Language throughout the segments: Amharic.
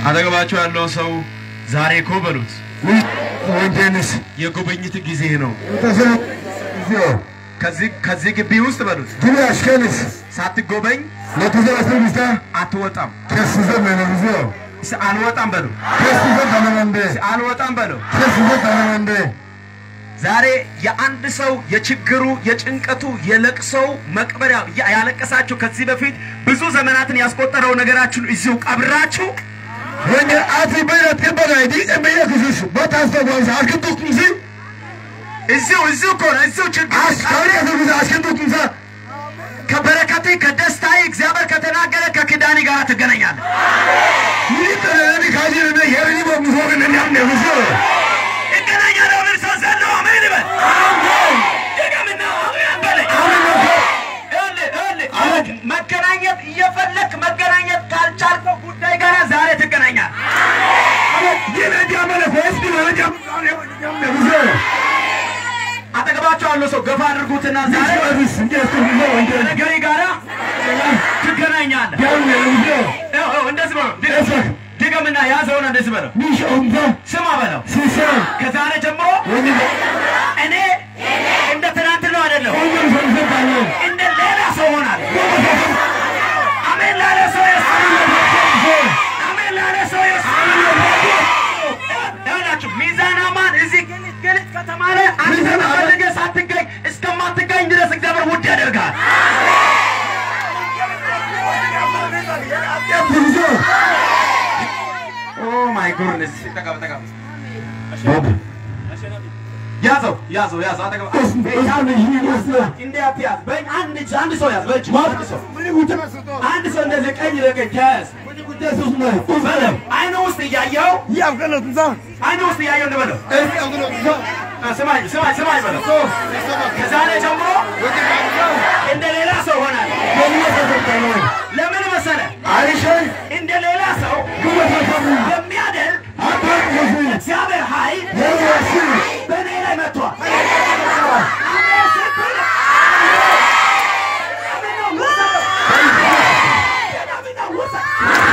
አጠገባቸው ያለው ሰው ዛሬ እኮ በሉት ወንጀልስ የጉብኝት ጊዜ ነው። ተሰነ ዚዮ ከዚህ ከዚህ ግቢ ውስጥ በሉት ግቢ አሽከንስ ሳትጎበኝ ለተዘራስተ ሚስታ አትወጣም። ከስዘ መነብዚዮ ስ- አልወጣም በሉ ከስዘ ተነመንደ ስ- አልወጣም በሉ። ከስዘ ተነመንደ ዛሬ የአንድ ሰው የችግሩ የጭንቀቱ የለቅሶው መቅበሪያ ያ- ያለቀሳችሁ ከዚህ በፊት ብዙ ዘመናትን ያስቆጠረው ነገራችሁን እዚሁ ቀብራችሁ ወንጀል አቲ በረት ከበላይ ዲ እመየ ክሱስ በታስተጓዝ አስከንቱኩምሲ እዚሁ እዚሁ እኮ ነው እዚሁ ችግር አስካሪ አስከንቱኩምሲ አስከንቱኩምሳ ከበረከቴ ከደስታዬ እግዚአብሔር ከተናገረ ከኪዳኔ ጋር ትገናኛለህ። ይህ ተለኒ ካጂ ለነ የሪኒ በሙሶ ከነኛም ነብሶ እገናኛለሁ ብል ሰው ዘሎ አሜን ይበል። ድገምና አሜን በለኝ። ይኸውልህ፣ ይኸውልህ፣ መገናኘት እየፈለክ መገናኘት ካልቻልከው ጉዳይ ጋር ዛሬ ትገናኛለህ። ይነጃ መለኮ እስቲ ወረጃ ነብሶ አጠገባቸው ያለው ሰው ገፋ አድርጉትና ዛሬ ዛሬ እንጀስቱ ወንጀል ነገሬ ጋራ ትገናኛለህ። ያው ነብሶ ይኸው፣ ይኸው፣ እንደዚህ በለው። ድገም- ድገምና ያዘውና እንደዚህ በለው። ሚሾምታ ስማ በለው። ሲሳ ከዛሬ ጀምሮ ወንጀል እኔ እንደ ትናንት ነው አይደለሁ፣ ወንጀል ሰንሰታለ እንደ ሌላ ሰው ሆናለሁ። አሜን ላለ ሰው የስ አሜን ላለ ሰው የስ ይኸውላችሁ ሚዛን አማን እዚህ ግልጽ ግልጽ ከተማ ላይ አንተ ፈልገህ ሳትገኝ እስከማትገኝ ድረስ እግዚአብሔር ውድ ያደርጋል። ብዙ ኦ ማይ ጎድነስ ያዘው ያዘው ያዘው አጠገብ በጣም ይመስላል እንዴ አትያዝ በእጅ አንድ እጅ አንድ ሰው ያዝ በእጅ አንድ ሰው አንድ ሰው እንደዚህ ቀኝ ለቀኝ ተያዝ በለው አይኑ ውስጥ እያየው አይኑ ውስጥ እያየው እንበለው ስማኝ ስማኝ ስማኝ በለው ከዛሬ ጀምሮ እንደ ሌላ ሰው ሆናል ለምን መሰለ እንደ ሌላ ሰው የሚያደርግ እግዚአብሔር ኃይል በእኔ ላይ መጥቷል አሜን ስትል አሜን ነው ውሰደው አሜን ነው ውሰደው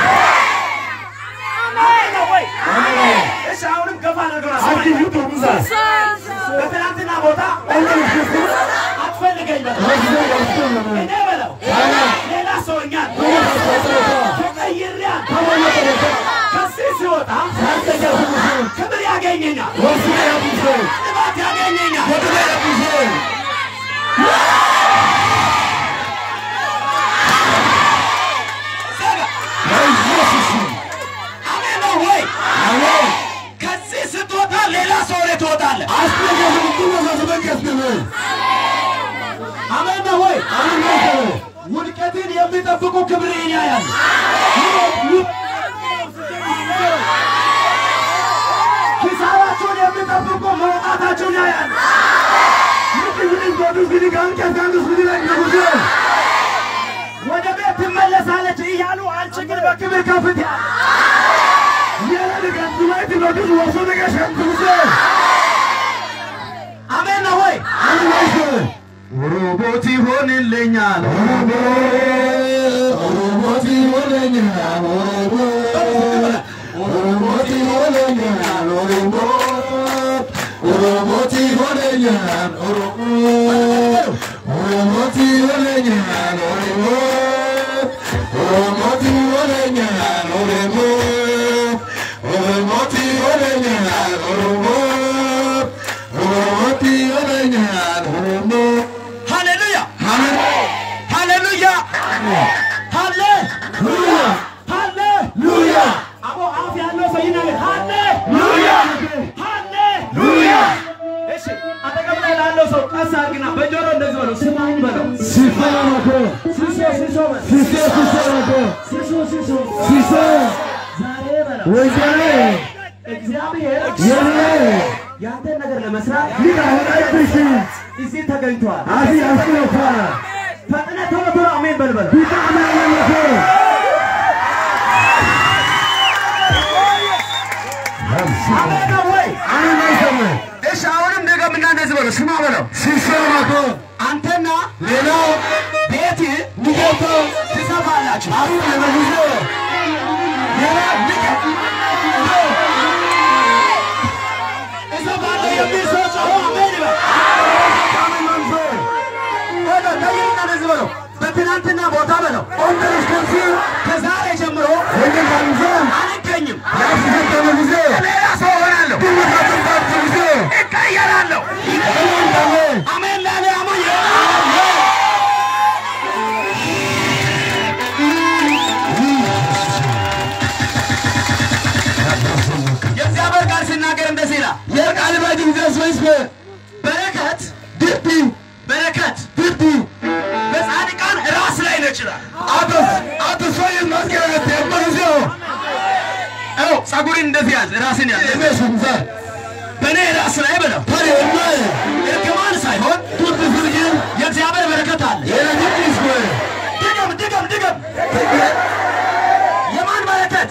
አሜን ነው ወይ እሺ አሁንም ገፋ አድርገው በትናንትና ቦታ አትፈልገኝ በለው እኔ በለው ሌላ ሰውኛል ተቀይሬያል ከዚህ ሲወጣ ክብር ያገኘኛል ልባት ያገኘኛል አሜን ነው ወይ ከዚህ ስትወጣ ሌላ ሰው ላይ ትወጣለህ አሜን ነው ወይ ውድቀትን የሚጠብቁ ክብርን ያያል ኪሳራቸውን የሚጠብቁ መውጣታቸውን ያያል ወደ ቤት ትመለሳለች እያሉ አንቺ ግን በክብር ከፍት አሜን ነው ወይ ሮቦት ይሆንልኛል ሃሌሉያ ሃሌሉያ ሃሌ ሃሌ አቦ አፍ ያለው ሰው ይናገር ሃሌ ሃሌ እሺ አጠገብ ላይ ላለው ሰው ቀስ አድርግና በጆሮ እንደዚህ በለው ስማኝ በለው ሲሶ ሲሶ በለው ሲሶ ሲሶ ዛሬ በለው እግዚአብሔር ያንተን ነገር ለመስራት እዚህ ተገኝቷል። ፈጥነህ ቶሎ ቶሎ አሜን በል በለው። አሜን ነው ወይ? እሺ አሁንም ድገምና እንደዚህ በለው። ስማ በለው። አንተና ሌላው ቤት ሚገባው ትሰፋላችሁ። አሁን ለመጉዞ ሌላ ድገም በትናንትና ቦታ በለው Und das kannst du. ከዛሬ ጀምሮ Wenn du dann so. አልገኝም፣ Ja, sie sind dann so. ሌላ ሰው ሆናለሁ፣ Du musst das dann sowieso. እቀየራለሁ። Und dann. አሜን ላለ አሞኝ የእግዚአብሔር ቃል ሲናገር እንደዚህ ይላል፣ የቃል ባጅ ጊዜስ ወይስ በረከት ድቢ በረከት ድቢ በጻድቃን ራስ ላይ ነው ይችላል። አቶስ አቶስ ወይ ማስገረት የማዚዮ አው ጸጉርን እንደዚህ ያዝ፣ ራስን ያዝ። የመስንዛ በእኔ ራስ ላይ በለው ታሪ ወይ እርግማን ሳይሆን ቱት ፍርጅ የእግዚአብሔር በረከት አለ። የረጅስ ወይ ድገም ድገም ድገም። የማን በረከት?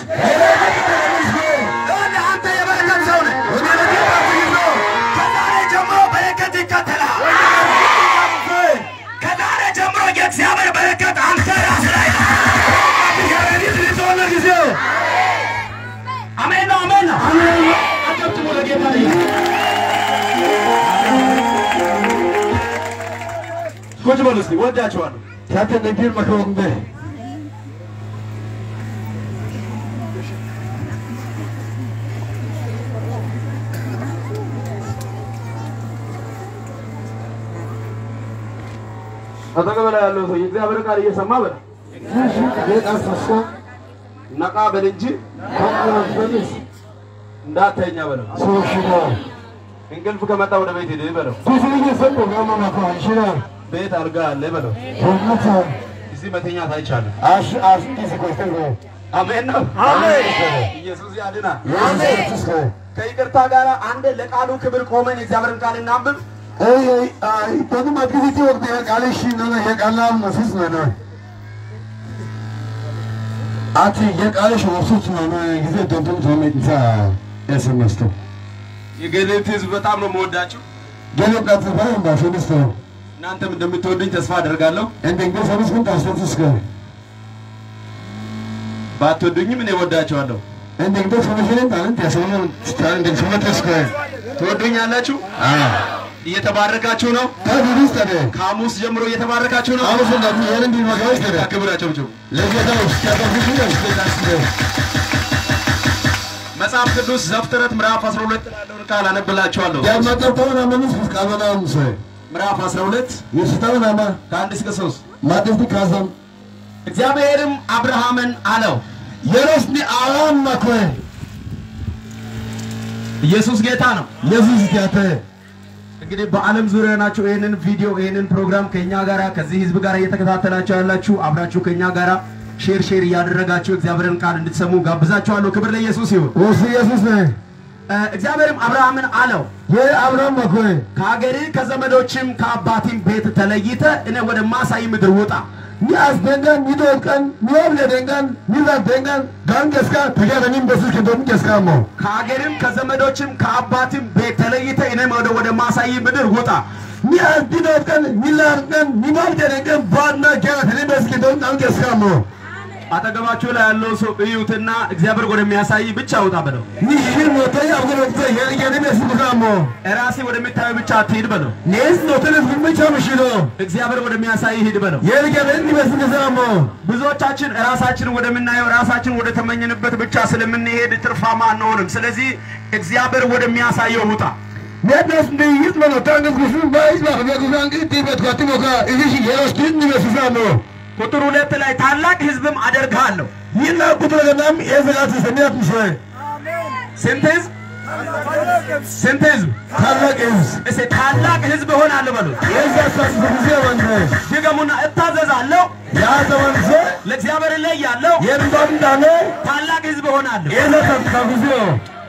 ይኸውልህ አንተ የበረከት ሰው ነህ። ከዛሬ ጀምሮ በረከት ይከተላል። ከዛሬ ጀምሮ የእግዚአብሔር በረከት አንተ ራስ ላይ ነው። አሜን ነው አሜን ነው። አጨብጭቡ ለጌታ ቁጭ በሉ እስኪ ወዳችኋለሁ። ታተነ ቢር መከወንበ አጠገብ ላይ ያለው ሰው የእግዚአብሔር ቃል እየሰማ በል የቃሰሰ ነቃ በል እንጂ ካላፈንስ እንዳተኛ በለው። ሶሽዳ እንቅልፍ ከመጣ ወደ ቤት ሂድ በለው። ቱፍልኝ ሰቆ ጋማማ ፋንሽና ቤት አልጋ አለ በለው። ሆነታ እዚህ መተኛት አይቻልም። አሽ አሽ ዲስኮስተር ነው አሜን ነው። አሜን ኢየሱስ ያድናል። የሱስ ነው ከይቅርታ ጋር አንድ ለቃሉ ክብር ቆመን የእግዚአብሔርን ቃል እናንብብ። አይ አይ በደም አግሪቲ ወቅት የቃልሽ ነው የቃላም መስስ ነው አቲ የቃልሽ ወሱት ነው ጊዜ ደንተም ተመጥታ ያሰመስቶ የገሌት ህዝብ በጣም ነው የምወዳችሁ። ገለው ቀጥታ ባሽንስ ነው እናንተም እንደምትወዱኝ ተስፋ አደርጋለሁ። እንደንገ ሰብስ ግን ታስተስ ከ ባትወዱኝም እኔ ወዳችኋለሁ። እንደንገ ሰብስን ታንት ያሰሙ ታንት ሰመተስ ከ ትወዱኛላችሁ። አ እየተባረካችሁ ነው። ታዲስ ታደ ከሐሙስ ጀምሮ እየተባረካችሁ ነው። አሁን እንደም ይሄን ቢመጋው ታደ ክብራቸው ጭው ለጌታው ሲያጠፍሽ ነው መጽሐፍ ቅዱስ ዘፍጥረት ምዕራፍ 12 ላለውን ቃል አነብላችኋለሁ። ያማጠርተውን አመንስ ቃበናም ሰ ምዕራፍ 12 የስታውን አማ ከአንድ እስከ ሶስት ማደፍቲ ካዛም እግዚአብሔርም አብርሃምን አለው የሮስኒ አላም ማኮይ ኢየሱስ ጌታ ነው። የሱስ ያተ እንግዲህ በዓለም ዙሪያ ናችሁ ይህንን ቪዲዮ ይህንን ፕሮግራም ከኛ ጋራ ከዚህ ህዝብ ጋር እየተከታተላችሁ ያላችሁ አብራችሁ ከኛ ጋራ ሼር ሼር እያደረጋችሁ እግዚአብሔርን ቃል እንድትሰሙ ጋብዛችኋለሁ። ክብር ለኢየሱስ ይሁን። ወሱ ኢየሱስ ነው እ፣ እግዚአብሔርም አብርሃምን አለው የአብርሃም ማኮይ ከሀገርህ ከዘመዶችም ከአባቲም ቤት ተለይተ እኔ ወደ ማሳይ ምድር ውጣ ሚያስ ደንጋን ሚዶት ቀን ሚያብለ ደንጋን ሚዛት ደንጋን ጋንገስካ ተጋደሚን በስልክ እንደም ገስካሞ ከሀገርም ከዘመዶችም ከአባትም ቤት ተለይተ እኔም ወደ ወደ ማሳይ ምድር ውጣ ሚያስ ዲዶት ቀን ሚላር ቀን ሚባብለ ደንጋን ባና ገራተኒ በስልክ እንደም ጣም ገስካሞ አጠገባችሁ ላይ ያለው ሰው እዩትና እግዚአብሔር ወደሚያሳይ ብቻ ውጣ በለው። ኒሽን ሞተይ አብገሮት የልገኒ መስልካሞ ራሴ ወደሚታየው ብቻ አትሂድ በለው። ኔስ ኖተለስ ብቻ ምሽሎ እግዚአብሔር ወደሚያሳይ ሂድ በለው። የልገኒ መስልካሞ ብዙዎቻችን ራሳችን ወደምናየው ራሳችን ወደ ተመኘንበት ብቻ ስለምንሄድ ትርፋማ አንሆንም። ስለዚህ እግዚአብሔር ወደሚያሳየው ውጣ። Nednas ndi yitmano tangas gusun bais ba khbe gusan ki tibet ko timoka ishi yeros kin ni mesufamo ቁጥር ሁለት ላይ ታላቅ ሕዝብም አደርግሃለሁ። yina kutra ganam ezagat semiat mshe ስንት ሕዝብ? ስንት ሕዝብ? ታላቅ is እስኪ ታላቅ ሕዝብ እሆናለሁ በሉት። የዛስ ስብዜ ወንደ ድገሙና እታዘዛለሁ፣ ያ ዘወንሰ ለእግዚአብሔር እለያለሁ፣ የንባም ዳነ ታላቅ ሕዝብ እሆናለሁ፣ የዛት ታጉዚዮ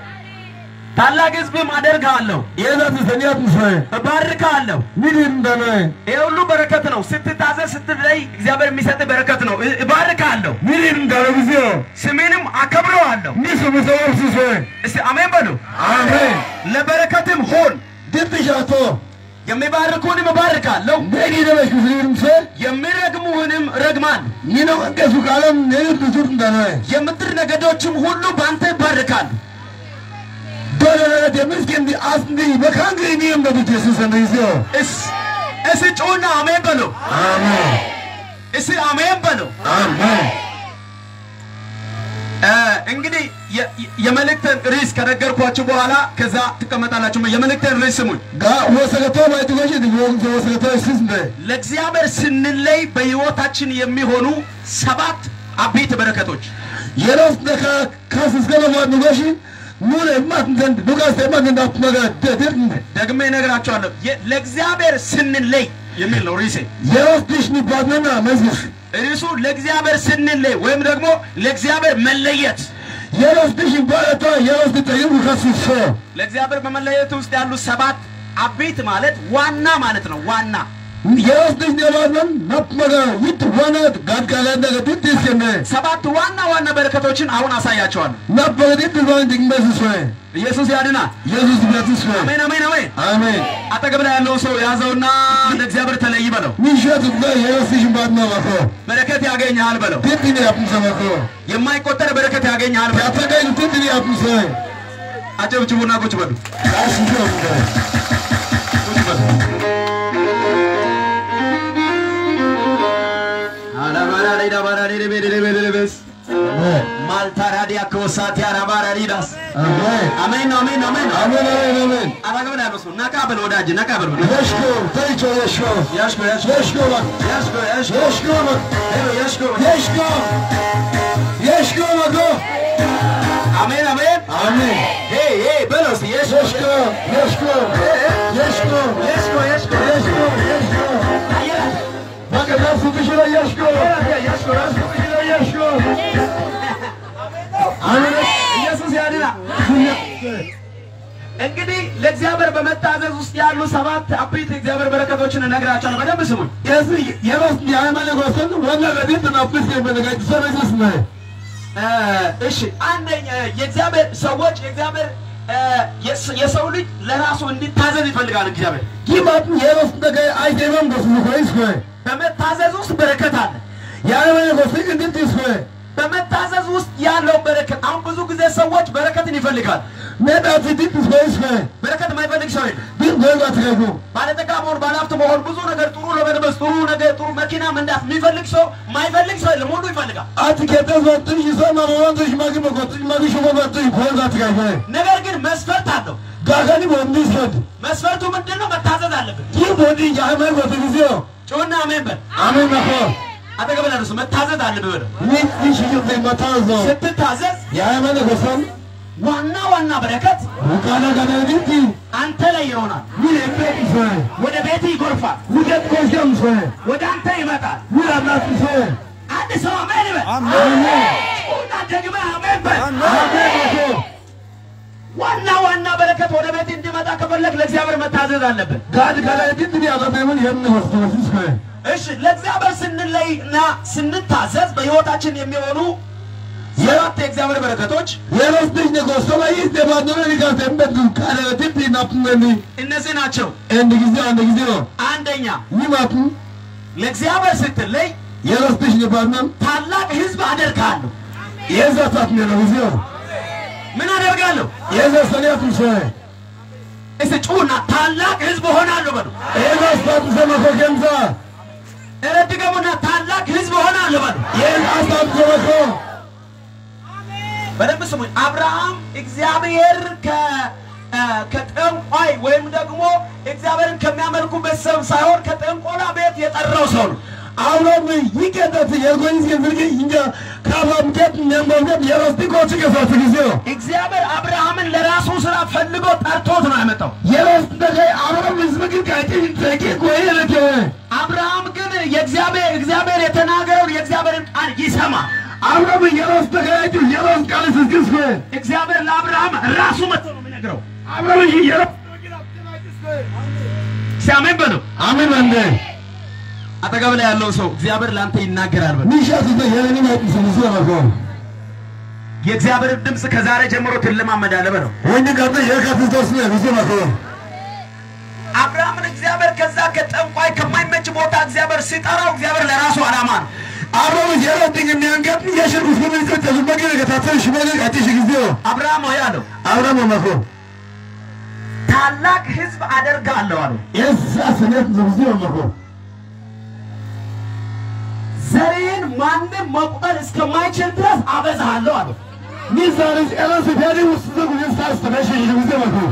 ታላቅ ሕዝብም አደርግሃለሁ፣ የዛት ሰሚያት ምshe እባርክሃለሁ። ሚዲም ዳነ ይሄ ሁሉ በረከት ነው። ስትታዘዝ ስትለይ እግዚአብሔር የሚሰጥ በረከት ነው። እ- እባርክሃለሁ፣ ሚዲም ዳነ ጉዚዮ ስሜንም አከብረዋለሁ። ሚሱ ምሰወር ሲሰ እስቲ አሜን በሉ። አሜን ለበረከትም ሆን ድብሻቶ የሚባርኩህንም እባርካለሁ፣ ነዲ ደበሽ ኩስሊም ሰ የሚረግሙህንም ረግማል። ሚኖ እንቀሱ ቃለም ነዲ ዱቱር ዳነ የምድር ነገዶችም ሁሉ በአንተ ይባርካሉ። Dole የምስኪን አስንዲ በካንግሪ ኒም በብት የሱስ እንደዚዮ እስ እስ ጩና አሜን በሉ። አሜን እስቲ አሜን በለው። አሜን እ፣ እንግዲህ የ- የመልእክትን ርዕስ ከነገርኳችሁ በኋላ ከዛ ትቀመጣላችሁ። የመልእክትን ርዕስ ስሙኝ። ጋ ወሰገቶ ማይትጎሽ ወንዘ ወሰገቶ ስስነ ለእግዚአብሔር ስንለይ በሕይወታችን የሚሆኑ ሰባት አቤት በረከቶች የሮስ ደካ ካስስ ገለማ ንጎሽ ሙለ ማት ዘንድ ዱጋስ ማት እንዳት መጋ ደድር ደግሜ እነግራችኋለሁ። የ- ለእግዚአብሔር ስንለይ የሚል ነው ርዕሴ። የሮስ ድሽ ንባድነና መዝግሽ ርዕሱ ለእግዚአብሔር ስንለይ ወይም ደግሞ ለእግዚአብሔር መለየት። የሮስ ድሽ ባለቷ የሮስ ድጠይሩ ከስሶ ለእግዚአብሔር በመለየት ውስጥ ያሉ ሰባት አቤት ማለት ዋና ማለት ነው። ዋና የሮስ ድሽ ነባድነን ናት መጋ ይት ዋናት ጋድጋላ እንደገ ድት ይስከነ ሰባት ዋና ዋና በረከቶችን አሁን አሳያቸዋለሁ። ናት በጋ ድት ባን ድግመስ ሶ ኢየሱስ ያድናል። ኢየሱስ ቢያትስ ሶ አሜን፣ አሜን፣ አሜን። አሜን አጠገብ ላይ ያለው ሰው ያዘውና ለእግዚአብሔር ተለይ በለው። ሚሸት ጋ የሮስ ድሽ ባድነ ማኮ በረከት ያገኝሃል በለው። ድት ኒ ያፕንሰ ማኮ የማይቆጠር በረከት ያገኝሃል በለው። ያተጋይ ድት ኒ ያፕንሰ አጨብጭቡና ቁጭ በሉ። አሽጆ ቁጭ በሉ። አላባራሪ ዳባራሪ ደቤ ደቤ ደቤስ ማልታራዲ አከወሳቲ አራባራሪዳስ አሜን አሜን ነው፣ አሜን ነው፣ አሜን ነው። አሜን አሜን አሜን አጠገብ ላይ ያለው ሰው ነቃ በል ወዳጅ፣ ነቃ በል የሽኮ ተይቾ የሽኮ ያሽኮ ያሽኮ የሽኮ ባ ያሽኮ ያሽኮ የሽኮ ባ ያሽኮ የሽኮ የሽኮ ባጎ አሜን አሜን አሜን ሄ ሄ በለው እስቲ የሽኮ የሽኮ የሽኮ የሽኮ የሽኮ የሽኮ የሽኮ የሽኮ ባከ ራሱ ብሽራ የሽኮ ያሽኮ ራሱ የሽኮ አሜን ኢየሱስ ያድና። እንግዲህ ለእግዚአብሔር በመታዘዝ ውስጥ ያሉ ሰባት አበይት የእግዚአብሔር በረከቶችን እነግራቸዋለሁ። በደንብ ስሙኝ። የዚህ የራስ የሃይማኖት ወሰን ወላ ለቤት ናፍስ የመነጋጭ ሰረስስ ነው እ፣ እሺ አንደኛ የእግዚአብሔር ሰዎች የእግዚአብሔር እ፣ የስ- የሰው ልጅ ለራሱ እንዲታዘዝ ይፈልጋል። እግዚአብሔር ይማት የራስ ነገ አይደለም በሱ ኮይስ ነው በመታዘዝ ውስጥ በረከት አለ። የሃይማኖት ወሰን እንዴት ይስሆይ በመታዘዝ ውስጥ ያለው በረከት አሁን ብዙ ጊዜ ሰዎች በረከትን ይፈልጋል። ነዳት ዲት ኮይስ ነው በረከት የማይፈልግ ሰው የለም። ግን ጎልባ ትገቡ ባለጠጋ መሆን ባለሀብት መሆን ብዙ ነገር ጥሩ ለመልበስ ጥሩ ነገር ጥሩ መኪና መንዳት የሚፈልግ ሰው የማይፈልግ ሰው የለም። ሁሉ ይፈልጋል። አትከተዝ ወጥሽ ይሰማ ወንድሽ ማግ መቆጥሽ ማግ ሽቦ ወጥሽ ጎልባ ትገቡ ነገር ግን መስፈርት አለው። ጋጋኒ ወንድሽ ወድ መስፈርቱ ምንድን ነው? መታዘዝ አለብን። ይህ ወዲ የሃይማኖት ወሰን ጊዜው ጩና አሜን በል። አሜን ነኮ አጠገብ ላይ ደርሶ መታዘዝ አለብህ በለው። ይህ ይህ ይህ መታዘዝ ስትታዘዝ የሃይማኖት ወሰን ዋና ዋና በረከት ውቃና ጋና ዲት አንተ ላይ ይሆናል። ምን እንዴት ይሰይ ወደ ቤት ይጎርፋል። ውደት ኮሽም ሰይ ወደ አንተ ይመጣል። ምን አላት ሰይ አንድ ሰው አሜን በል። አሜን ጩና ደግመህ አሜን በል። አሜን ነኮ ዋና ዋና በረከት ወደ ቤት እንዲመጣ ከፈለግ ለእግዚአብሔር መታዘዝ አለብን። ጋድ ጋና ዲት ዲ አላበምን የሚወስደው ሰይ እሺ ለእግዚአብሔር ስንለይ እና ስንታዘዝ በሕይወታችን የሚሆኑ ሰባት የእግዚአብሔር በረከቶች የራስ ልጅ ነገስ ላይ ደባደረ ሊጋት እንደግ ካለ ዲት ናፕነኒ እነዚህ ናቸው። እንድ ጊዜ አንድ ጊዜ ነው አንደኛ ይማቱ ለእግዚአብሔር ስትለይ የራስ ልጅ ነባንም ታላቅ ሕዝብ አደርጋለሁ። የዛታት ነው ጊዜ ምን አደርጋለሁ? የዛ ሰኒያቱ ሰይ እስቲ ጩና ታላቅ ሕዝብ እሆናለሁ በሉ። የራስ ታት ሰመኮ ገምዛ እረድገሙና ታላቅ ሕዝብ እሆናለሁ በሉ። የራስ ታት ሰመኮ በደንብ ስሙኝ። አብርሃም እግዚአብሔር ከ እ፣ ከጠንቋይ ወይም ደግሞ እግዚአብሔርን ከሚያመልኩ ቤተሰብ ሳይሆን ከጠንቆላ ቤት የጠራው ሰው ነው። አሁንም ይቀጠት የጎንዝ ግብርግ እንጃ ካባምከት ነምበምከት የራስ ዲቆች ከፋት ጊዜ እግዚአብሔር አብርሃምን ለራሱ ስራ ፈልጎ ጠርቶት ነው ያመጣው። የራስ ተገይ አብረም ህዝብ ግን ካይቴ ተቂ ቆየ ለከ አብርሃም ግን የእግዚአብሔር እግዚአብሔር የተናገረውን የእግዚአብሔርን ቃል ይሰማ። አብረም የራስ ተገያጁ የራስ ቃል ስስክስ እግዚአብሔር ለአብርሃም ራሱ መጥቶ ነው የሚነግረው። አብረም የራስ ሲያሜን በለው። አሜን አንደ አጠገብ ላይ ያለው ሰው እግዚአብሔር ለአንተ ይናገራል በለው። ኒሻት የለኒ ማለት ስንሱ ነው የእግዚአብሔር ድምፅ ከዛሬ ጀምሮ ትለማመዳለህ በለው። ወንድ ጋር የካፍቶስ ነው ብዙ ነው አብርሃምን እግዚአብሔር ከዛ ከጠንቋይ ከማይመች ቦታ እግዚአብሔር ሲጠራው እግዚአብሔር ለራሱ ዓላማ ነው። አብረም የራስ ድንግ የሚያንገት የሽርኩስ ምን ተተሉ መገለ ከታተሽ መገለ አትሽ ጊዜ አብርሃም ሆይ አለው አብረም መኮ ታላቅ ሕዝብ አደርጋለሁ አለው። የሳ ስነት ብዙ መኮ ዘሬን ማንም መቁጠር እስከማይችል ድረስ አበዛሃለሁ አለው። Nisanız elası peri usluda bugün sarstı. Ben şişimize bakın.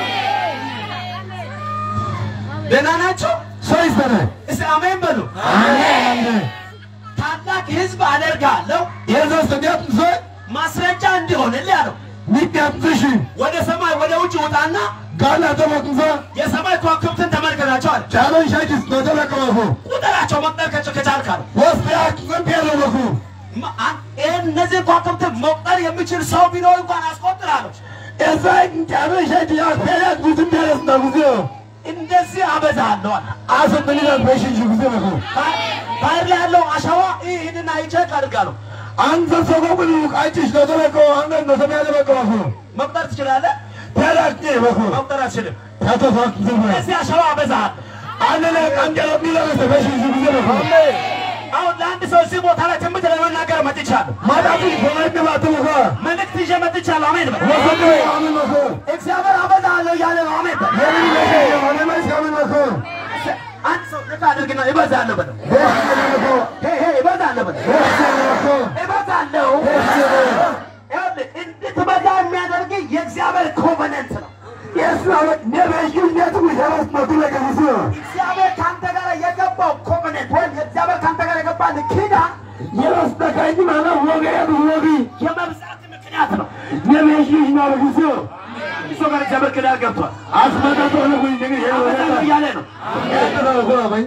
ደህና ናቸው? Soy istene. እስቲ አሜን በሉ። Anne. ታላቅ ህዝብ አደርጋለሁ Yazan sen yaptın soy. ማስረጃ እንዲሆንልህ አለው። Nip yaptın şu. ወደ ሰማይ ወደ ውጭ ውጣና Gala da bakın soy. የሰማይ ከዋክብትን ተመልከታቸው አለ። Çağırın şakis. Nota bakın bakın. ቁጥራቸው መቁጠር ከቻ- ከቻልክ አለው። Vos bir aklın peri bakın. ማ- አ- ይህን እነዚህ ከዋክብትን መቁጠር የሚችል ሰው ቢኖር እንኳን አስቆጥር አለው። Ezayın çağırın şakis. Ya peri at bütün perisinde kuzuyor. እንደዚህ አበዛሃለሁ አለ። Asıl beni de beşinci kuzuya bakın. ባ- ባህር ላይ ያለው አሸዋ ይህንን አይቼክ አድርጋለሁ። Anza sokakını kaçış nota bakın. Anne nota peri bakın bakın. መቁጠር ትችላለህ? Peri at diye bakın. መቁጠር አትችልም። Kata saklı bakın. እዚህ አሸዋ አበዛሃል። Annene kancalar milanese beşinci kuzuya bakın. አሁን ለአንድ ሰው እዚህ ቦታ ላይ ትንቢት ለመናገር መጥቻለሁ። Madem kolaydı batı bakın. መልእክት ይዤ መጥቻለሁ። አሜን በል። Bakın diyor. Amin bakın. እግዚአብሔር አበዛሃለሁ እያለ ነው። አሜን በል። Yemin ederim. Annemeyiz amin bakın. አንድ ሰው ልክ አድርግና እበዛለሁ በለው። Beşinci bakın. ሄይ ሄይ እበዛለሁ በለው። Beşinci bakın. እበዛለሁ። ይኸውልህ እንድትበዛ የሚያደርግ የእግዚአብሔር ኮቨነንት ነው። Esnaflık ne beşin ne tutmuş arasında dile gelişiyor. እግዚአብሔር ከአንተ ጋር የገባው ኮቨነንት ወይም የእግዚአብሔር ከአንተ ጋር የገባል ኪዳን Yarasında kaydım ana vlogaya bir vlogi. የመብዛት ምክንያት ነው። Ne beşin ne arasıyor. አንድ ሰው ጋር እግዚአብሔር ኪዳን ገብቷል። Asmada doğru bu indini አበዛለሁ yere. እያለ ነው። Ne kadar okuyamayın.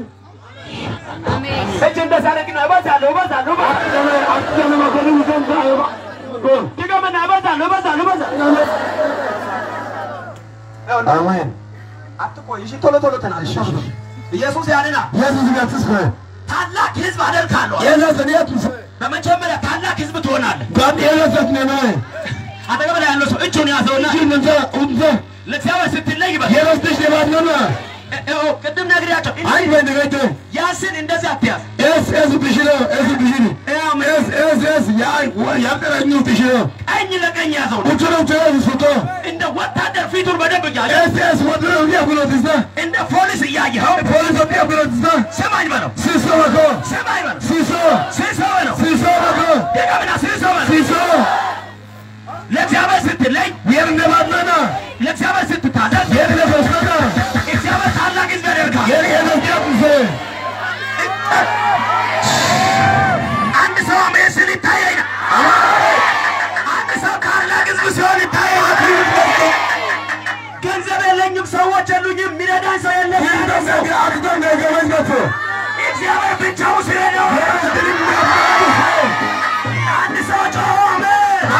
እጅ እንደዚህ አድርግና እበዛለሁ እበዛለሁ እበዛለሁ Akşamı bakalım uzun daha bak. ድገምና እበዛለሁ እበዛለሁ እበዛለሁ Amin. አትቆይ እሺ ቶሎ ቶሎ ተናገር ኢየሱስ ያድና Yesus yatsız koy. ታላቅ ህዝብ አደርጋለሁ Yesus ne yapmış? በመጀመሪያ ታላቅ ህዝብ ትሆናለህ Ben Yesus ne ne? አጠገብ ላይ ያለው ሰው እጁን ያዘውና İçin önce umza. ለእግዚአብሔር ስትለይ ይበል Yesus dışarı var mı? እ- እ- ቅድም ነግሬያቸው Hangi bende kaydı? ያስን እንደዚህ አትያዝ Es es dışarı, es dışarı. ያው Es es es ya ya kadar new dışarı. ቀኝ ለቀኝ ያዘው Uçur uçur suto. እንደ ወታደር ፊቱን በደንብ እያየ Es es wadro ne yapıyorsunuz? እንደ ፖሊስ እያየኸው Polis ne yapıyorsunuz? ስማኝ በለው Siso bako. ስማኝ በለው Siso. ስሰው በለው Siso bako. ድገምና ስሰው በለው Siso. ለእግዚአብሔር ስትለይ Yerine bakmana. ለእግዚአብሔር ስትታዘዝ Yerine basmana. እግዚአብሔር ታላቅ ህዝብ ያደርጋል Yerine ne yapıyorsun? አንድ ሰው አሜን ሲል ይታየኝ አንድ ሰው ታላቅ ህዝብ ሲሆን ይታየኝ ገንዘብ የለኝም ሰዎች የሉኝም የሚረዳኝ ሰው የለም Yerine ne akıdan ne gemen götü. እግዚአብሔር ብቻው ሲረዳው አንድ ሰው ጮኸ አሜን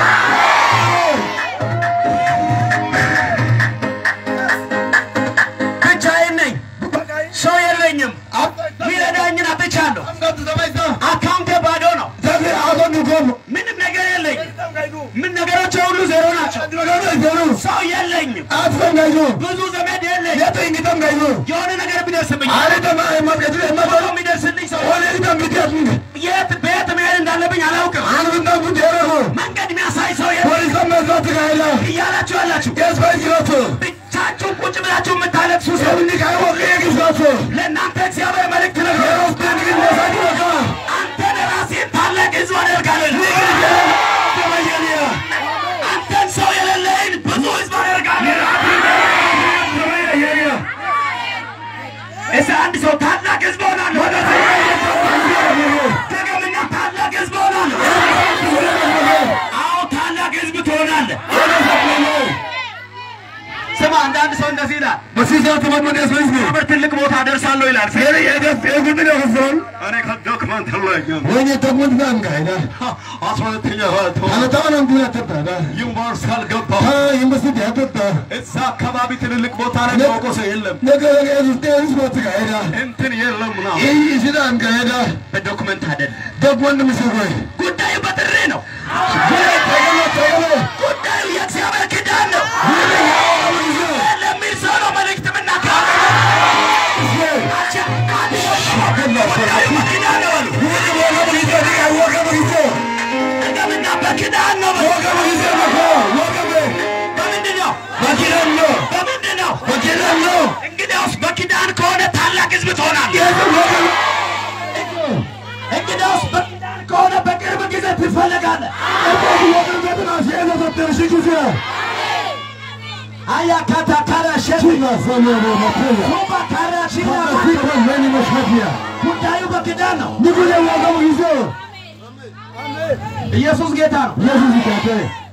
ብቻዬን ነኝ ሰው የለኝም የሚረዳኝን አጥቻለሁ አካውንቴ ባዶ ነው Tabii adam yukom. ምንም ነገር የለኝ ምን ነገሮች ሁሉ ዜሮ ናቸው ሰው የለኝም Atsan gaydu. ብዙ ዘመድ የለኝ Yatın gidem gaydu. የሆነ ነገር ቢደርስብኝ Aile ma masketi ቶሎ emadan. የሚደርስልኝ ሰው Öyle gidem bitiyorsun. የት በየት መሄድ እንዳለብኝ አላውቅም Anında bu diğeri መንገድ የሚያሳይ ሰው የለም Polisten mezatı gayla. እያላችሁ ያላችሁ Gezmeyi giratı. ብቻችሁ ቁጭ ብላችሁ የምታለቅሱ ሰው Evini kayboluyor gizlatı. ለእናንተ እግዚአብሔር መልእክት ነገር Yeros denigin mesajı baka. አንተን ራሴን ታላቅ ህዝብ አደርጋለሁ አንተን ሰው የሌለኝ ብዙ ህዝብ አደርጋለሁ እስ አንድ ሰው ታላቅ ህዝብ ሆናለሁ ደግምና ታላቅ ህዝብ ሆናለሁ አዎ ታላቅ ህዝብ ትሆናለህ ስማ አንዳንድ ሰው እንደዚህ ይላል Basın atımın esmeyiz mi? እግዚአብሔር ትልቅ ቦታ ደርሳለሁ ይላል Seni hedef evini de kızın. እኔ ከዶክመንት ለኛም Oyunu takmın ben gayla. አስራ ሁለተኛ ቶ Anlatamam güne tırda. ዩኒቨርስ ካልገባሁ Ha yımbısı diye tırda. እዛ አካባቢ ትልልቅ ቦታ ላይ ታውቆ ሰው የለም Ne kadar ezildi ezildi gayla. እንትን የለም ምናምን İyi işiden gayla. በዶክመንት አይደለም Dokmandı mısın koy? ጉዳዩ በጥሪ ነው Tayını tayını. ጉዳዩ የእግዚአብሔር ኪዳን ነው ለሚል ሰው ነው መልእክት የምናገረው ጉዳዩ በኪዳን ነው በሉ ደግምና በኪዳን ነው በሉ በምንድን ነው በምንድን ነው እንግዲያውስ በኪዳን ከሆነ ታላቅ ህዝብ ትሆናለህ እንግዲያውስ ታደርጋለህ። ወገንገትና ሲኤለ ተጠርሽ ጊዜ አያ ካታ ካራ ሸት ቺና ሰሞኑ መተያ ሱባ ካራ ሺና ፋሲኮ መኒ መሽከፊያ ጉዳዩ በክዳን ነው። ንጉሌ ዋጋው ጊዜ ኢየሱስ ጌታ ነው። ኢየሱስ ይካተ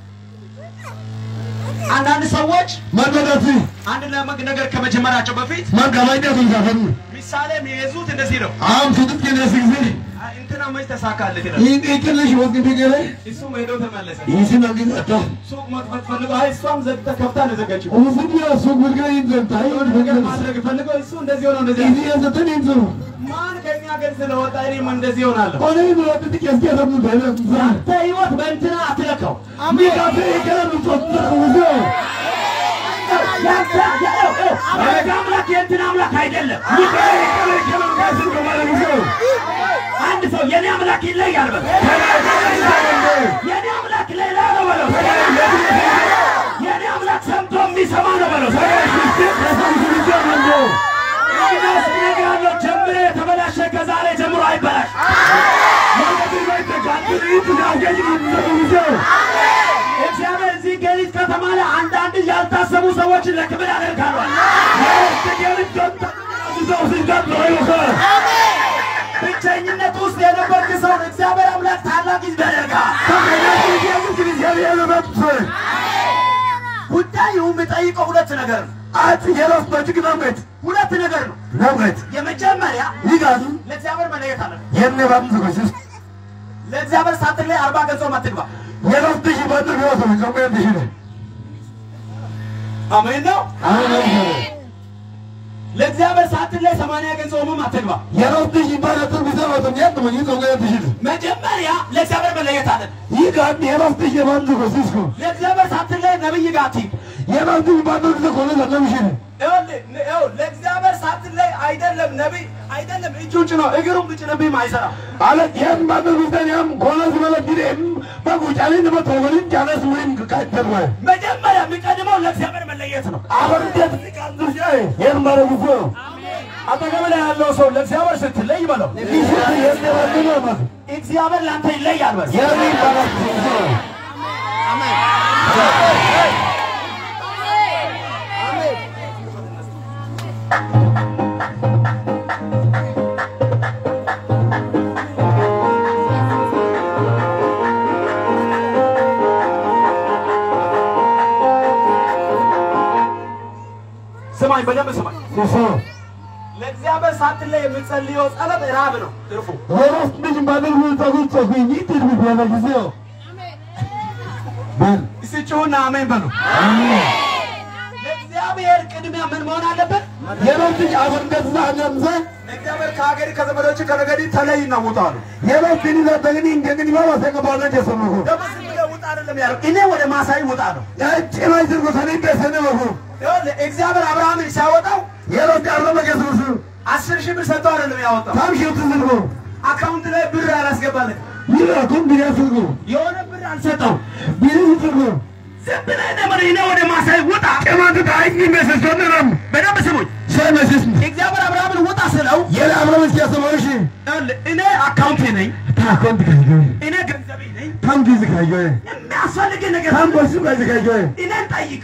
አንዳንድ ሰዎች መገደቲ አንድ ለመግ ነገር ከመጀመራቸው በፊት ማጋባይዳ ተንዛፈሩ ምሳሌ የሚይዙት እንደዚህ ነው። አም ፍጥጥ ከነስ ጊዜ አይ፣ እንትና መች ተሳካለት ይላል። ይህ ይቅልሽ ወግን ቢገለ እሱም ሄዶ ተመለሰ። ይህን አግኝ አጣ ሱቅ መክፈት ፈልጎ አይ እሷም ዘግታ ከፍታ ነው የዘጋችው። ኡፍዲ ሱቅ ብልገ ይዘንታ የሆነ ነገር ማድረግ ፈልጎ እሱ እንደዚህ ሆነው እንደዚህ ይህ የዘተን ይዙ ማን ከኛ ሀገር ስለወጣ እኔም እንደዚህ ሆናለሁ። ሆነ ይብረት ጥቂት ያሰሙ ባይነት አንተ ህይወት በእንትና አትለካው። ሚካፌ ይከራሉ ተጥሩ ውዞ ያንተ ያው ያው አምላክ የእንትና አምላክ አይደለም። ሚካኤል ይከራሉ ይከራሉ ካስር ከማለት ውዞ አንድ ሰው የኔ አምላክ ይለያል በለው። የኔ አምላክ ሌላ ነው በለው። የኔ አምላክ ሰምቶ የሚሰማ ነው በለው። እንግዲያውስ እነግርሃለሁ፣ ጀምሬ የተበላሸ ከዛሬ ጀምሮ አይበላሽ። እግዚአብሔር እዚህ ገሊት ከተማ ላይ አንዳንድ ያልታሰቡ ሰዎችን ለክብር ያደርጋሉ። ብቸኝነት ውስጥ የነበርክ ሰው እግዚአብሔር አምላክ ታላቅ ሕዝብ ያደርጋል። ጉዳዩ የሚጠይቀው ሁለት ነገር ነው። ሁለት ነገር ነው። የመጀመሪያ ለእግዚአብሔር መለየት አለ። ለእግዚአብሔር ሳጥን ላይ አርባ ገጾ አትግባ። አሜን ነው። ለእግዚአብሔር ሳጥን ላይ ሰማንያ ገጾ ጾምም አትግባ። መጀመሪያ ለእግዚአብሔር መለየት አለ። ለእግዚአብሔር ሳጥን ላይ ነብይ ጋር አትሂድ። ይኸውልህ፣ ይኸው ለእግዚአብሔር ሳጥን ላይ አይደለም ነቢይ አይደለም እጁን ጭኖ እግሩን ብጭንብህም አይሰራም። መጀመሪያ የሚቀድመው ለእግዚአብሔር መለየት ነው። አጠገብ ላይ ያለው ሰው ለእግዚአብሔር ስትለይ በለው፣ እግዚአብሔር ለአንተ ይለያል በለው። ስማኝ፣ በደንብ ስማኝ። ለእግዚአብሔር ሳትለይ የምጸልየው ጸሎት ራብ ነው ትርፉ። እስቲ ጩኹና አሜን በሉ። ለእግዚአብሔር ቅድሚያ ምን መሆን አለበት? እግዚአብሔር ከሀገሪ ከዘመዶች ከነገዲ ተለይና ውጣ አሉ። ደግሞ ዝም ብለህ ውጣ አይደለም ያለው፣ እኔ ወደ ማሳይ ውጣ ነው። ይኸውልህ እግዚአብሔር አብርሃምን ሲያወጣው አስር ሺህ ብር ሰጥተው አይደለም ያወጣው፣ አካውንት ላይ ብር አላስገባለት፣ የሆነ ብር አልሰጠው። ዝም ብለህ ደግሞ እኔ ወደ ማሳይ ውጣ። በደንብ ስሙኝ። እግዚአብሔር አብርሃምን ውጣ ስለው ይኸውልህ እኔ አካውንቴ ነኝ፣ እኔ ገንዘቤ ነኝ፣ የሚያስፈልግ ነገር እኔን ጠይቅ።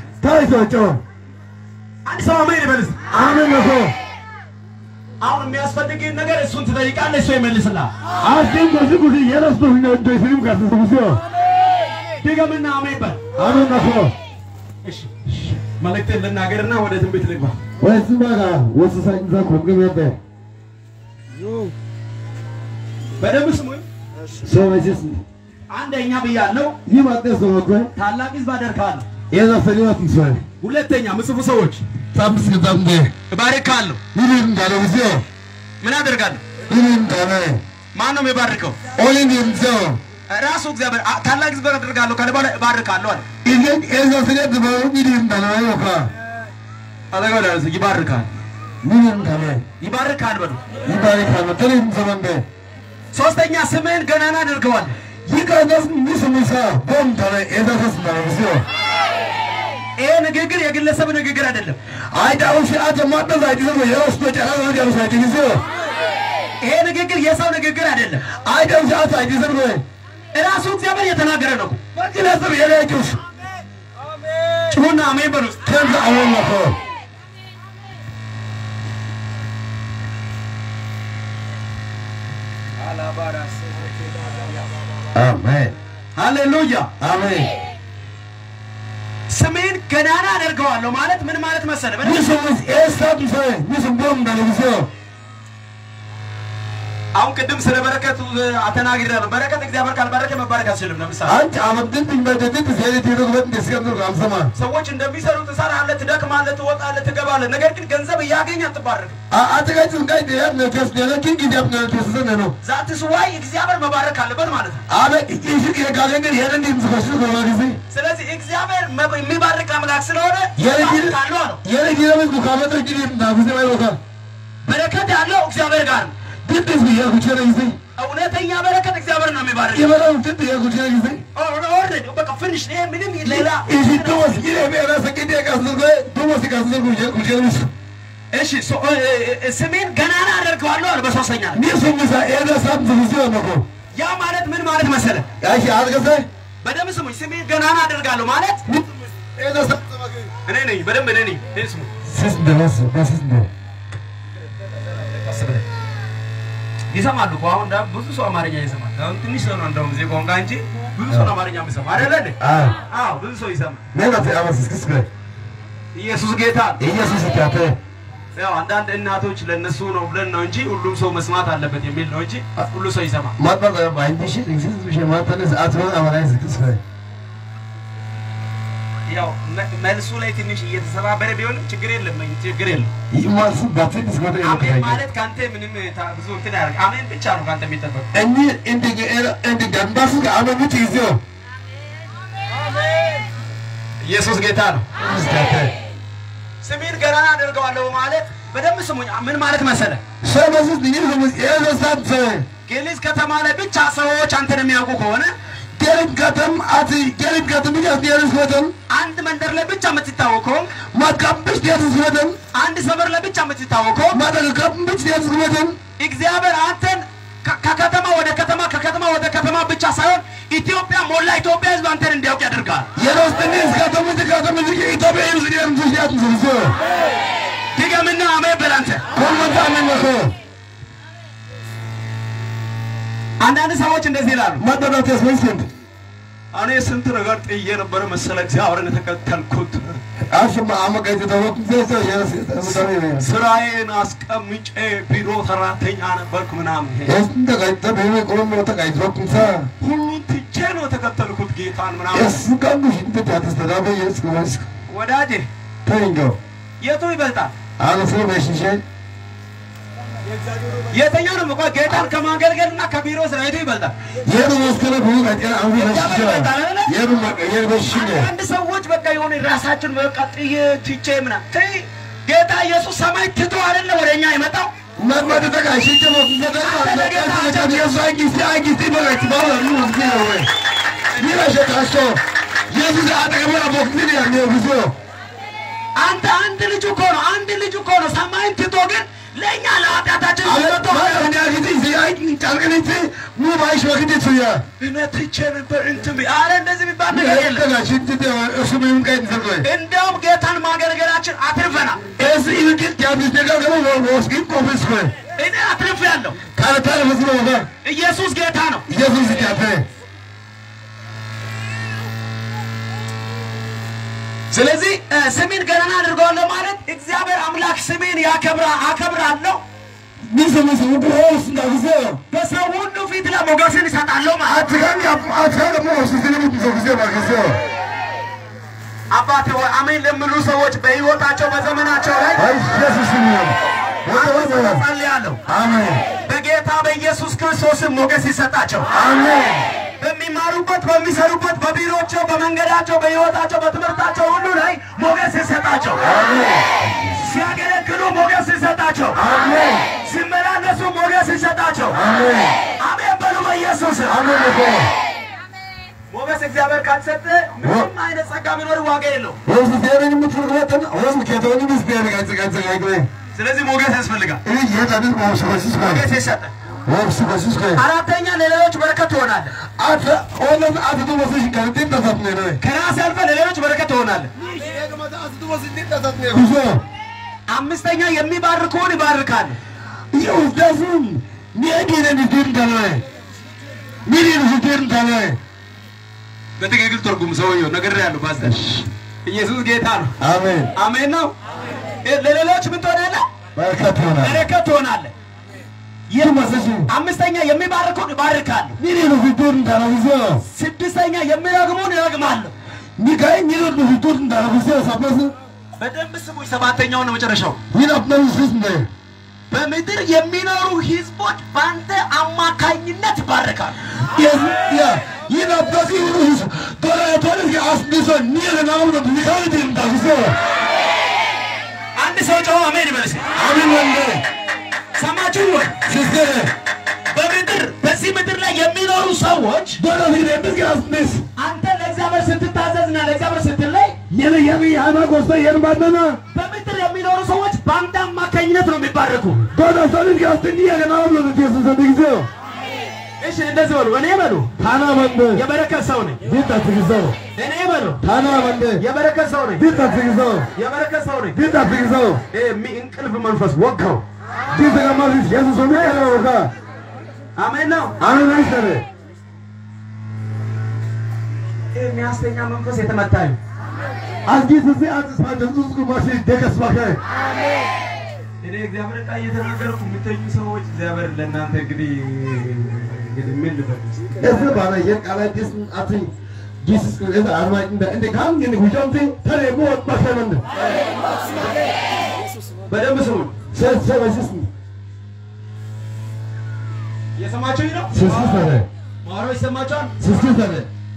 አንድ ሰው አሜን ይበል እስቲ። አሁን የሚያስፈልግህን ነገር እሱን ትጠይቃለህ፣ እሱ ይመልስልሃል። ድገምና አሜን በል። እሺ መልእክቴን ልናገርና ወደ ትንቢት ልግባ። በደንብ ስሙኝ። አንደኛ ብያለሁ፣ ታላቅ ሕዝብ አደርግሃለሁ። ሁለተኛ ምጽፉ ሰዎች እባርካለሁ። ምን አደርጋለሁ? ማን ነው የሚባርከው? ራሱ እግዚአብሔር አ- ታላቅ ሕዝብ አደርጋለሁ ካለ በኋላ እባርካለሁ አለ። አጠገብ ላለ ሰው ይባርካል፣ ይባርካል በሉ። ሶስተኛ ስምህን ገናና አድርገዋል። ይሄ ንግግር የግለሰብ ንግግር አይደለም። ይሄ ንግግር የሰው ንግግር አይደለም። ራሱ እግዚአብሔር እየተናገረ ነው። ግለሰብ የሌሎች ጩሁና አሜን በሉ። ከንተ አሁን ነው አሜን ሃሌሉያ። አሜን ስሜን ገናና አደርገዋለሁ ማለት ምን ማለት መሰለ? ሚስሙስ ኤስታቱ ሰ ሚስም ቦም እንዳለብሰው አሁን ቅድም ስለ በረከት ተናግሬያለሁ። በረከት እግዚአብሔር ካልባረከ መባረክ አትችልም። ለምሳሌ አንተ አመድን በደድን ዘሌት ይሩበት እንደስከምሩ አምሰማ ሰዎች እንደሚሰሩ ትሰራለህ፣ ትደክማለህ፣ ትወጣለህ፣ ትገባለህ። ነገር ግን ገንዘብ እያገኘ አትባረክም። አጠጋጭን ጋር ደያት ነው ተስ ደለኪን ጊዜብ ነው ተሰነ ነው ዛትስ ዋይ እግዚአብሔር መባረክ አለበት ማለት ነው። አበ ይሽክ የጋገን ግን የረንዲ ምዝፈሽ ነው በጊዜ ስለዚህ እግዚአብሔር መ- የሚባርክ አምላክ ስለሆነ የረንዲ ካለው ነው የረንዲ ለምን ኩካመተ ጊዜ እንዳጉዜ ማይወካ በረከት ያለው እግዚአብሔር ጋር ነው። ድድስ የጉቸረ ጊዜ እውነተኛ በረከት እግዚአብሔር ነው የሚባርክ። የበላው ድድ የጉቸረ ጊዜ ኦልሬዲ በቃ ፊኒሽ። ይሄ ምንም ሌላ ይሽ ዶስ ይሄ በራሰ ጊዜ ካስልጎ ዶስ ካስልጎ ጉቸረ ምስ እሺ ሶ- እ- እ- እ- ስሜን ገናና አደርገዋለሁ አለ በሶስተኛ ላይ። ሚስም ምሳ ኤደ ሳብ ዝፍዞ ነው ያ ማለት ምን ማለት መሰለ? ያሺ አልገዘ በደምብ ስሙኝ። ስሜን ገናና አደርጋለሁ ማለት ኤደ ሳብ እኔ ነኝ። በደንብ እኔ ነኝ። እኔ ስሙ ስስ ደረስ በስስ ነው ይሰማሉ እኮ አሁን እንዳ- ብዙ ሰው አማርኛ ይሰማል። አሁን ትንሽ ሰው ነው እንደውም እዚህ ቋንቋ እንጂ ብዙ ሰው ነው አማርኛ የሚሰማ አይደለ እንዴ? አዎ አዎ ብዙ ሰው ይሰማል። ነጋት አመስ ስክስ ከ ኢየሱስ ጌታ ነው። ኢየሱስ ታተ ያው አንዳንድ እናቶች ለነሱ ነው ብለን ነው እንጂ ሁሉም ሰው መስማት አለበት የሚል ነው እንጂ ሁሉ ሰው ይሰማል። ማጥማት ባይንዲሽ እንግሊዝ ብሽ ማጥማት አትሮ አማራይ ስክስ ከ ያው መ- መልሱ ላይ ትንሽ እየተሰባበረ ቢሆንም ችግር የለም ችግር የለም። ይማስ ባትንስ ወደ አሜን ይወጣ ማለት ከአንተ ምንም ታ- ብዙ እንትን ያደርግ አሜን ብቻ ነው ከአንተ የሚጠበቅ። እኒ እንደ እንደ ገንባስ አመኑት ይዞ ኢየሱስ ጌታ ነው። ስታተ ስሜን ገናና አደርገዋለሁ ማለት በደንብ ስሙኝ። ምን ማለት መሰለ? ሰበስ ዲኒ ሰበስ ኤደ ሳብ ሰ ጌሊዝ ከተማ ላይ ብቻ ሰዎች አንተን የሚያውቁ ከሆነ ገሪብ ከተም አቲ ገሪብ ከተም ያስ ዲያርስ ከተም አንድ መንደር ላይ ብቻ የምትታወቅ ከሆንክ ማካምብሽ ዲያርስ ከተም አንድ ሰፈር ላይ ብቻ የምትታወቅ ከሆንክ ማደረካምብሽ ዲያርስ ከተም እግዚአብሔር አንተን ከ- ከከተማ ወደ ከተማ ከከተማ ወደ ከተማ ብቻ ሳይሆን ኢትዮጵያ ሞላ ኢትዮጵያ ሕዝብ አንተን እንዲያውቅ ያደርጋል። የሮስተኒ ከተም ከተም ኢትዮጵያ ይርስ ዲያርስ ዲያርስ ሰ ድገምና አሜን በል አንተ። ኮመንታ አመነከ አንዳንድ ሰዎች እንደዚህ ይላሉ፣ ማደናት ያስመስል እኔ ስንት ነገር ጥዬ ነበረ መሰለ እግዚአብሔርን የተከተልኩት አሽማ አመጋይተ ተወቅ ዘሰ የራስ ተሰሪ ነው ስራዬን አስቀምጬ ቢሮ ሰራተኛ ነበርኩ ምናምን። እስንተ ጋይተ በኔ ቆም ወጣ ጋይተ ወቅንሳ ሁሉን ትቼ ነው የተከተልኩት ጌታን ምናምን። እስ ቀንዱ ሽንተ ያተስተዳበ የስ ከወስ ወዳጄ ተንጆ የቱ ይበልጣል? አለፈ በሽሸ የተኛው ነው እኮ ጌታን ከማገልገልና ከቢሮ ስራ የቱ ይበልጣል? የሩ መስከረ ብዙ ጋይተ አሁን በሽሸ የሩ የሩ በሽሸ አንዳንድ ሰዎች በቃ የሆነ ራሳችን በቃ ጥዬ ትቼ ምናምን ተይ፣ ጌታ ኢየሱስ ሰማይ ትቶ አይደለ ወደ እኛ የመጣው ማድማድ ተጋሽ ጀመው ዘደማ የሱ አጊስቲ አጊስቲ በጋይተ ባላ ነው ነው ወይ ይላሽ ታሶ የሱ አጠገበራ ቦክኒ ያለው ብዙ አንተ አንድ ልጅ እኮ ነው አንድ ልጅ እኮ ነው ሰማይን ትቶ ግን ለእኛ ለኃጢአታችን አለቶ መጥቶ ያጊቲ ሲያይ ጫልቀኒቲ ሙ ባይሽ ወክዲ ሱያ እኔ ትቼ ነበር እንትን ቢ- አረ እንደዚህ የሚባል ነገር የለም። ተጋሽ እንት እሱ ምን ቀይ ተሰቆይ እንደውም ጌታን ማገልገላችን አትርፈናል። እስ ይልቅ ያቢስ ነገር ደግሞ ወስጊ ቆፍስ ኮይ እኔ አትርፍ ያለው ካለታለ መስሎ ወዳ ኢየሱስ ጌታ ነው። ኢየሱስ ያፈ ስለዚህ እ፣ ስሜን ገናና አድርገዋለሁ ማለት እግዚአብሔር አምላክ ስሜን ያከብራ አከብራለሁ ሚስ ሚስ ወዱ ሆስ እንዳግዘ በሰው ሁሉ ፊት ላይ ሞገስን ይሰጣለሁ ማለት አትጋን ያ አትጋን ደግሞ ወስ ስለሚ ተዘግዘ ባግዘ አባቴ ሆይ አሜን ለሚሉ ሰዎች በሕይወታቸው በዘመናቸው ላይ አይ ኢየሱስ ነው ወደ ወደ ጸልያለሁ። አሜን በጌታ በኢየሱስ ክርስቶስም ሞገስ ይሰጣቸው። አሜን በሚማሩበት፣ በሚሰሩበት፣ በቢሮቸው፣ በመንገዳቸው፣ በሕይወታቸው፣ በትምህርታቸው ሁሉ ላይ ሞገስ ይሰጣቸው። ሲያገለግሉ ሞገስ ይሰጣቸው። አሜን ሲመላለሱ ሞገስ ይሰጣቸው። አሜን አሜን በሉ በኢየሱስ አሜን እኮ ሞገስ እግዚአብሔር ካልሰጠ ምንም አይነት ጸጋ ቢኖር ዋጋ የለው። ወስ ዜረኝ ምትርወተን ወስ ከተወኒ ምስ ቢያለ ጋር ጋር ጋር ስለዚህ ሞገስ ያስፈልጋል። ይህ የታድል ማውሰስ ነው ሞገስ ይሰጠ ወብስ በሱስ ከ አራተኛ ለሌሎች በረከት ትሆናለህ። አተ ኦለም አተ ወሰሽ ከንቴ ተፈት ነው ነው ከራስ አልፈህ ለሌሎች በረከት ትሆናለህ። ጉዞ አምስተኛ የሚባርኩህን ይባርካል። ይውስዳሱም ኒያጌነ ንድን ተናይ ሚሪ ንድን ተናይ በትክክል ትርጉም ሰውየው ነገር ያለው ፓስተር ኢየሱስ ጌታ ነው። አሜን አሜን ነው። ለሌሎች ምን ትሆናለህ? በረከት ይሆናል በረከት ትሆናለህ። ይህ መሰሽ አምስተኛ የሚባርኩህን ይባርካሉ። ሚሪ ንድን ተናይ ጉዞ ስድስተኛ የሚረግሙህን ይረግማለሁ። ሚካይ ሚሪ ንድን ተናይ ጉዞ ሳበስ በደንብ ስሙኝ። ሰባተኛው ነው መጨረሻው። ይናፕነው ስስ እንደ በምድር የሚኖሩ ህዝቦች በአንተ አማካኝነት ይባረካሉ። ያ ይናፕነው ይሩስ ቶራቶል አስብሶ ኒር ናው ነው ሚካይ ድንታ ጉዞ አንድ ሰው ጮኸ አሜን ይበል እስኪ። አሜን ወንደ ሰማችሁ ወይ? ሲስተር በምድር በዚህ ምድር ላይ የሚኖሩ ሰዎች ዶራ ሊደ ምዝጋ አስብስ አንተ ለእግዚአብሔር ስትታዘዝና ለእግዚአብሔር ስትለይ የነ የነ ያማ ጎስተ የርባደና በምድር የሚኖሩ ሰዎች በአንተ አማካኝነት ነው የሚባረኩ። ዶራ ሶልን ጋስተኒ ያገናው ነው ዲስ ሰንዲግዞ እሺ እንደዚህ በሉ። እኔ በሉ ታና ወንደ የበረከት ሰው ነኝ። ዲታ ትግዞ እኔ በሉ ታና ወንደ የበረከት ሰው ነኝ። ዲታ ትግዞ የበረከት ሰው ነኝ። ዲታ ትግዞ ይሄ የሚ- እንቅልፍ መንፈስ ወጋው። ዲታ ከማዚ ኢየሱስ ሆነ ያለው ካ አሜን ነው። አሜን አይሰረ ይሄ የሚያስተኛ መንፈስ የተመታ ነው። አዝጊ ትዚ አዝስ ባደንዙስ ኩማሲ ደከስ ባከ እኔ እግዚአብሔር ቃል እየተናገርኩ የምተኙ ሰዎች እግዚአብሔር ለእናንተ እንግዲህ እንግዲህ ምን ልበል እዝ ባላ የቃላ ዲስ አቲ ዲስ እዝ አርማ እንደ እንደ ካም ግን ጉጆምቲ ተሬ ሞ ባከመንደ በደንብ ስሙ። ሰስ ሰስ የሰማችሁኝ ነው? ስስ ሰረ ማሮ ይሰማችኋል? ስስ ሰረ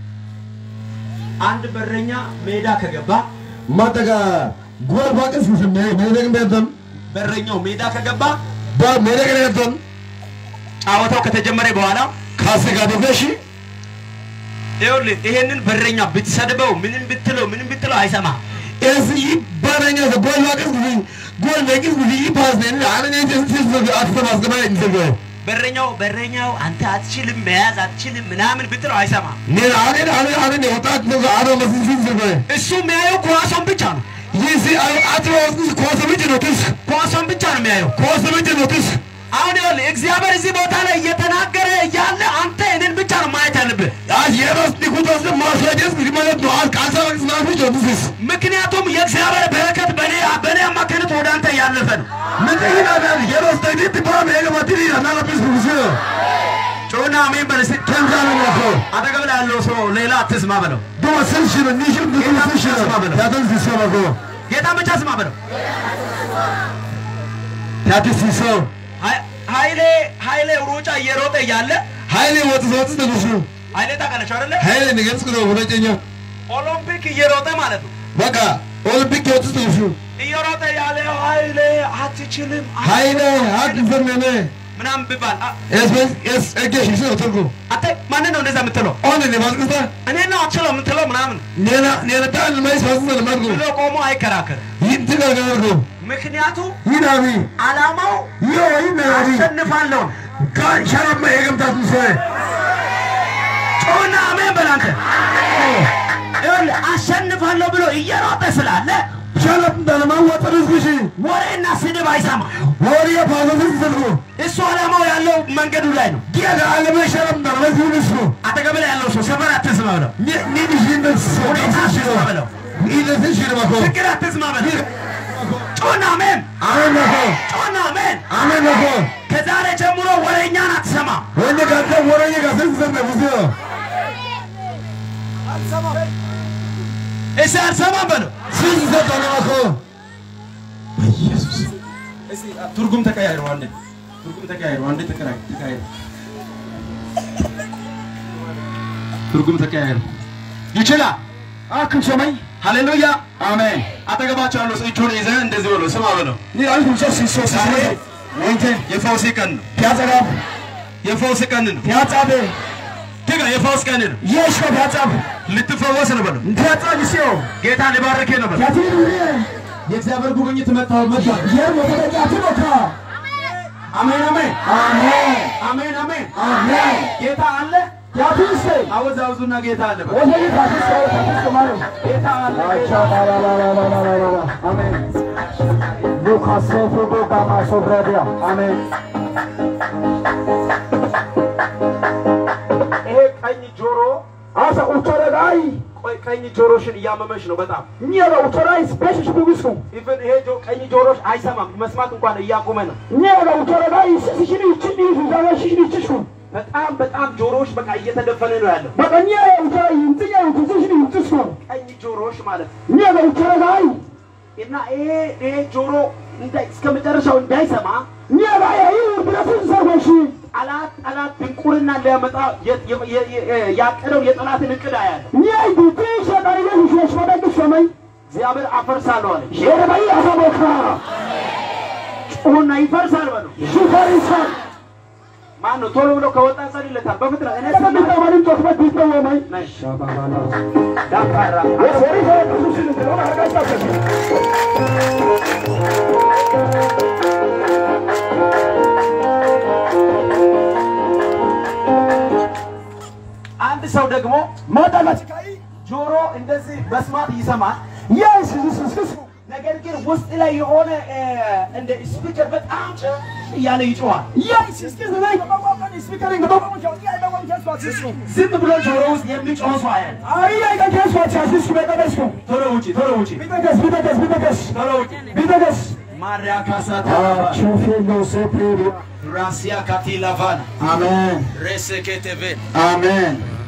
አንድ በረኛ ሜዳ ከገባ ማጠጋ ጎል ባቅስ ስም ሜደግ ቤተም በረኛው ሜዳ ከገባ በሜደግ ቤተም ጨዋታው ከተጀመረ በኋላ ካስጋ ደፈሽ ይኸውልህ ይሄንን በረኛ ብትሰድበው ምንም ብትለው ምንም ብትለው አይሰማ። እስ ይባረኛ ጎል ባቅስ ጎል በቅስ ይፓስ ነን አለኔ ስስ ስስ አትሰማስ ገባ እንዘገ በረኛው በረኛው አንተ አትችልም መያዝ አትችልም ምናምን ብትለው አይሰማ። ኔ አለ አለ አለ ወጣት ነው አሮ መስስ ዘገ እሱ የሚያየው ኳሷን ብቻ ነው። ይሲ አትሮስ ኮሰምጅ ነው ትስ ኳሷን ብቻ ነው የሚያየው። ኮሰምጅ ነው ትስ አሁን ይኸውልህ እግዚአብሔር እዚህ ቦታ ላይ እየተናገረ እያለ አንተ እኔን ብቻ ነው ማየት ያለብህ። አስ የራስ ዲኩታስ ማስረጀስ ማለት ነው አስ ካሳባክስ ማለት ነው ትስ ምክንያቱም የእግዚአብሔር በረከት በእኔ በእኔ አማካኝነት ወደ አንተ እያለፈ ነው። ምን ይላል የራስ ተግዲት ፕሮም የገማትሪ አናላፕስ ብዙ ጮና አሜን በል እስኪ። ከንዛለ ነው አጠገብ ላይ ያለው ሰው ሌላ አትስማ በለው። ዶ ስንሽ ነው ኒሽም ብዙ ስንሽ ነው ያተን ሲሰማ ጎ ጌታ ብቻ ስማ በለው። ያተን ሲሰማ ሀይ- ኃይሌ ኃይሌ ሩጫ እየሮጠ እያለ ኃይሌ ወጥ ወጥ ተነሱ ኃይሌ ታውቃለች አይደለ? ኃይሌ ንገጽ ነው ሁለተኛ ኦሎምፒክ እየሮጠ ማለት ነው። በቃ ኦሎምፒክ ወጥ ተነሱ እየሮጠ ያለ ኃይሌ አትችልም ኃይሌ ሀቅ ፈመነ ምናምን ብባል አ- ኤስ ኤስ እገሽ ነው ተርጎ አንተ ማንን ነው እንደዛ የምትለው? ኦን ነው ማስቀታ እኔ ነው አትችለው የምትለው ምናምን ኔና ኔና ታል ማይስ fasu da margo ብሎ ቆሞ አይከራከርም። yin tiga ga margo ምክንያቱም yinabi ዓላማው yo yinabi አሸንፋለሁ ka sharama ya gamta su sai ጮና አሜን በል አንተ። ይኸውልህ አሸንፋለሁ ብሎ እየሮጠ ስላለ sharap da ma wata rizgishi ወሬና ስድብ አይሰማ። wori ya fasu su sargo እሱ ዓላማው ያለው መንገዱ ላይ ነው። giya ga alamai sharap da ma su su አጠገብ ላይ ያለው ሰው ሰፈር አትስማ በለው። ni ni di shin da su ሁኔታ ni shi አትስማ በለው። ni da su shi ma ko ችግር አትስማ በለው። ጮና አሜን፣ amen na ko ጮና አሜን። amen na ko ከዛሬ ጀምሮ ወሬኛን አትሰማ። wanda ga ta wori ga sun san da musu እሺ አልሰማም በለው። sun san da ma ko ትርጉም ተቀያይሩ። አንዴ ትርጉም ተቀያይሩ። አንዴ ተቀያይሩ። ተቀያይሩ። ትርጉም ተቀያይሩ። ይችላል። akin somai ሃሌሉያ amen አጠገባቸው ያለው ሰው እጁን ይዘህ እንደዚህ በለው፣ ስማ በለው። ni alkum so si so si ዛሬ wante የፈውስ ቀን ነው። piazza የፈውስ ቀን ነው። piazza be ትጋ የፈውስ ቀን ነው። Yesu piazza ልትፈወስ ነው በለው። piazza di sio ጌታ ሊባርክ ነው በለው። piazza di lui የእግዚአብሔር ጉብኝት መጣው መጣ። yermo ko da tuno ka አሜን አሜን አሜን አሜን አሜን አሜን ጌታ አለ ያፊስ አወዛውዙና ጌታ አለ በል። ወዘይ ታፊስ ታፊስ ማለት ጌታ አለ አቻ ባላላላላላላ አሜን ሉካስ ፎቶ ጋማ ሶብራዲያ አሜን ይሄ ቀኝ ጆሮ አሳ ኡቸረዳይ ቆይ ቀኝ ጆሮሽን እያመመሽ ነው በጣም ኒያላ ኡቸራይ ስፔሽሽ ቢጉሱ ኢቭን ይሄ ጆ- ቀኝ ጆሮሽ አይሰማም መስማት እንኳን እያቆመ ነው ኒያላ ኡቸረዳይ ስስሽኒ ይችኒ ዛጋሽኒ ይችሽኩ በጣም በጣም ጆሮሽ በቃ እየተደፈነ ነው ያለው በቀኛ ኡቸራይ ይንጥያ ይኩስሽኒ ይንጥስኩ ቀኝ ጆሮሽ ማለት ነው ኒያላ ኡቸረዳይ እና ይሄ ይሄ ጆሮ እንዳይ እስከ መጨረሻው እንዳይሰማ ኒያላ ያይ ብለቱን ሰጎሽ ጠላት ጠላት ድንቁርና ሊያመጣ የ- የ- የ- የ- ያቀደው የጠላትን እቅድ አያለ ኒያይ ዲቲ ሸዳይ ለሽሽ ወደግ ሰማይ እግዚአብሔር አፈርሳለሁ አለ ሸረባይ አሳቦካ ጩሁና ይፈርሳል በለው ሹፈሪሳን ማን ነው ቶሎ ብሎ ከወጣ ጸልይለታል በፍጥነት እኔ ለምን ስማ ተማሪን ቶክበት ቢተወመይ ነሽ ዳካራ የሰሪ ሰው ስለሆነ አርጋጫቸው አንድ ሰው ደግሞ ማዳላችካይ ጆሮ እንደዚህ መስማት ይሰማል የስ ስስስ ነገር ግን ውስጥ ላይ የሆነ እ፣ እንደ ስፒከር በጣም ጭ እያለ ይጮዋል የስ ስስስ ላይ በቋቋን ስፒከሪንግ በቋቋን ያ በቋቋን ከስዋትስ ዝም ብሎ ጆሮ ውስጥ የሚጮህ ሰው አያል አይ አይ ከስዋትስ በተበስኩ ቶሎ ውጪ ቶሎ ውጪ ቢተገስ ቢተገስ ቢተገስ ቶሎ ውጪ ቢተገስ ማሪያ ካሳታ ቾፌሎ ሴፕሪ ራሲያ ካቲላቫን አሜን ሬሴኬቴቬን አሜን